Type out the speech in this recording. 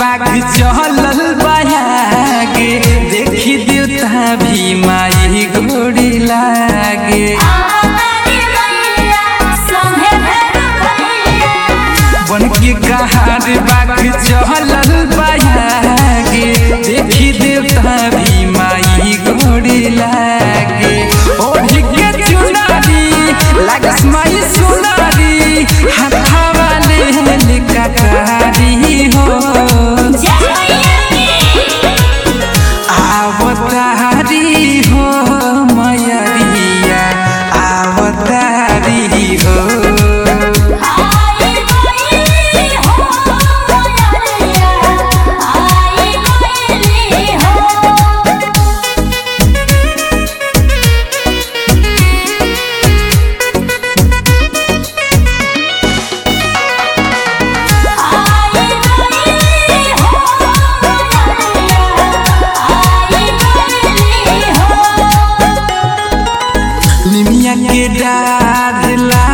बाघ चलल बयागे देखी देवता भी माई गोड़ी लागे बन के कहार बाघ चलल बयागे देखी देवता भी माई गोड़ी लागे ओढ़ के चुनारी लागस माई सुनारी हाथावा ले कटारी हो आवतारी हो मयरिया आवतारी हो निमिया के डाढ़ ला